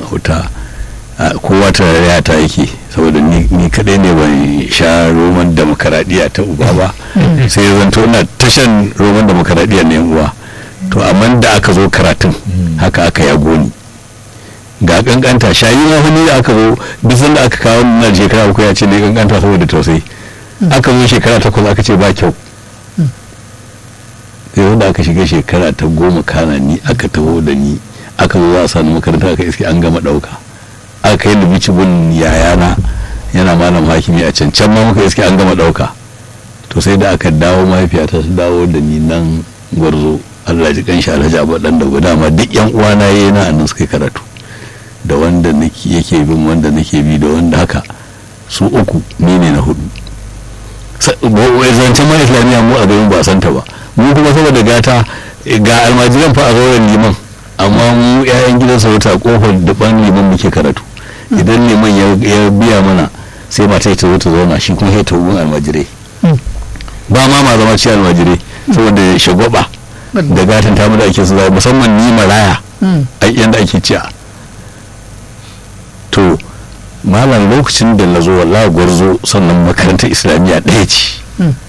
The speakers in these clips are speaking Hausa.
wuta kowa tarayya ta yake saboda ni kadai ne ban sha roman demokaradiyya ta uba ba sai ya zanto ina tashan roman demokaradiyya na uwa to amma da aka zo karatun haka aka ya goni ga kankanta shayi ma wani da aka zo duk sanda aka kawo na shekara uku ya ce ne kankanta saboda tausayi aka zo shekara takwas aka ce ba kyau sai wanda aka shiga shekara ta goma kana ni aka taho da ni aka zo za a sani makaranta aka iske an gama dauka aka yi lubici gun yayana yana malam hakimi a can can ma muka iske an gama dauka to sai da aka dawo mahaifiyata su dawo da ni nan gwarzo allah ji kanshi alhaji abu dan da guda ma duk yan uwana yayi na annan suka karatu da wanda yake bin wanda nake bi da wanda haka su uku ni ne na hudu zancen ma islamiyya mu a garin ba santa ba mu kuma saboda gata ga almajiran fa a zauren liman amma mu 'ya'yan gidan sarauta kofar daban liman muke karatu idan liman ya biya mana sai mata ta zo ta zauna shi kuma ya tawo almajirai ba ma ma zama ci almajirai saboda shagwaba da gatan ta da ake su zai musamman ni maraya a yanda ake ciya to malam lokacin da na zo wallahi gwarzo sannan makarantar islamiyya ɗaya ce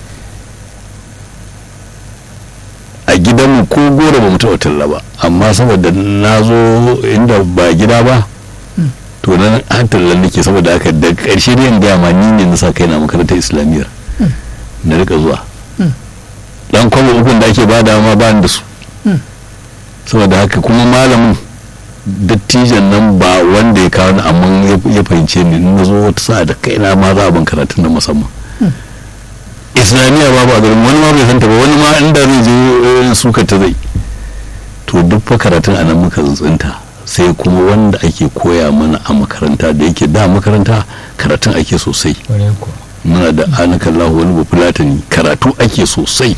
a gidanmu ko goro ba mu taɓa talla ba amma saboda na zo inda ba gida ba to nan an tallan nake saboda haka da ƙarshe da gaya ma ni ne na sa kai na makarantar islamiyyar na rika zuwa dan kwallo ukun da ake bada ma ba da su saboda haka kuma malamin dattijan nan ba wanda ya kawo ni amma ya fahimce ni na zo wata sa'a da kaina ma za a ban karatun na musamman islamiyya babu a garin wani ma bai santa ba wani ma inda zai je suka ta zai to duk fa karatun a nan muka tsuntsunta sai kuma wanda ake koya mana a makaranta da yake da makaranta karatun ake sosai muna da anakallahu wani bafulatani karatu ake sosai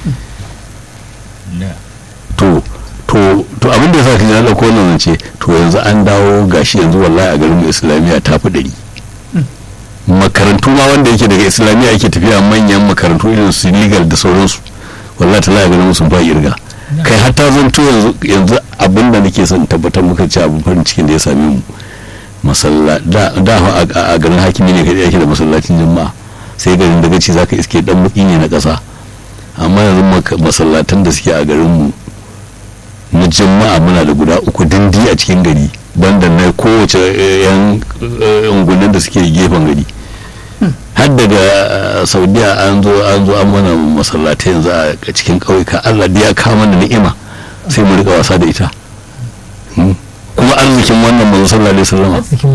to to to abin da ya sa ka ji na ɗauko wannan ce to yanzu an dawo gashi yanzu wallahi a garin islamiyya ta fi ɗari makarantu ma wanda yake daga islamiyya ake tafiya manyan makarantu irin su legal da sauransu wallahi ta ganin musu ba irga kai hatta zanto yanzu yanzu abin da nake son tabbatar muka ci abin farin cikin da ya same mu masalla da da a garin hakimi ne kadai yake da masallacin juma'a sai garin daga ci zaka iske dan muki ne na kasa amma yanzu masallatan da suke a garin mu na juma'a muna da guda uku dindi a cikin gari banda na kowace yan ungunan da suke gefen gari har daga saudiya an zo an zo an mana masallatai yanzu a cikin ƙauyuka allah da ya kama da ni'ima sai mu rika wasa da ita kuma arzikin wannan manzo sallallahu alaihi wasallam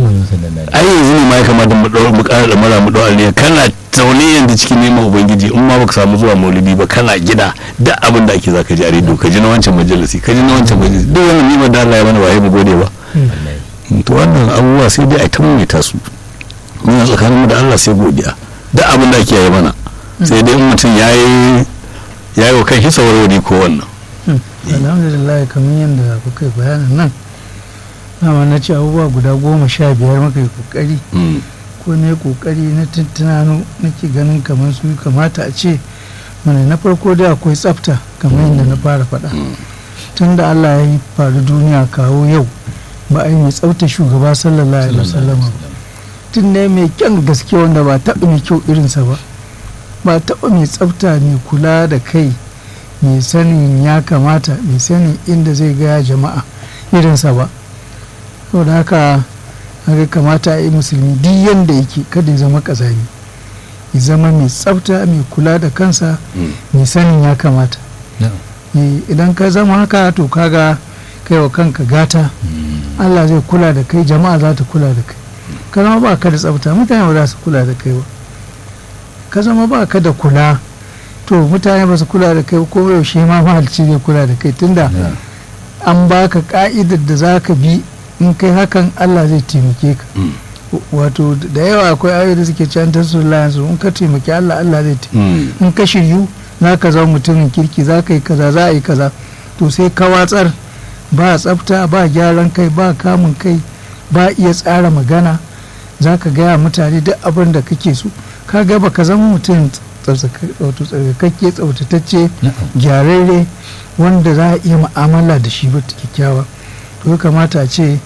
ai yanzu ne ma ya kamata mu dawo mu ƙara da mara mu dawo aliyya kana zaune yanzu cikin neman ubangiji in ma baka samu zuwa maulidi ba kana gida duk abin da ake zaka ji a rediyo ka ji na wancan majalisi ka ji na wancan majalisi duk wannan ni'imar da Allah ya mana ba mu gode ba to wannan abubuwa sai dai a ta maimaita su muna tsakanin mu da Allah sai godiya duk abin da ake yi mana sai dai in mutum ya yi ya yi wa kan hisa warware ko wannan alhamdulillah kamar yadda kuka yi bayanin nan dama na ce abubuwa guda goma sha biyar muka yi kokari ko ne kokari na tuntunano nake ganin kamar su kamata a ce mana na farko da akwai tsafta kamar yadda na fara faɗa tun da Allah ya yi faru duniya kawo yau ba a yi mai tsafta shugaba sallallahu alaihi wasallam tun ne mai kyan gaske wanda ba taɓa mai kyau irinsa ba ba taɓa mai tsafta mai kula da kai mai sanin ya kamata mai sanin inda zai gaya jama'a irinsa ba saboda haka haka kamata a yi musulmi duk yadda yake kada ya zama kazami ya zama mai tsafta mai kula da kansa mai sanin ya kamata idan ka zama haka to kaga kai wa kanka gata allah zai kula da kai jama'a za ta kula da kai ka zama ba ka da tsafta mutane ba za su kula da kai ba ka zama ba ka da kula to mutane ba su kula da kai ko yaushe ma mahalci zai kula da kai tunda an baka ka'idar da za ka bi in kai hakan Allah zai taimake ka wato da yawa akwai ayoyi da suke can ta su in ka taimaki Allah Allah zai taimake in ka shiryu za ka zama mutumin kirki za ka yi kaza za a yi kaza to sai ka watsar ba tsafta ba gyaran kai ba kamun kai ba iya tsara magana za ka gaya mutane duk abin da kake so ka ga ba ka zama mutum tsarkakakke tsaftatacce gyararre wanda za a iya mu'amala da shi ba kyakkyawa to ya kamata a ce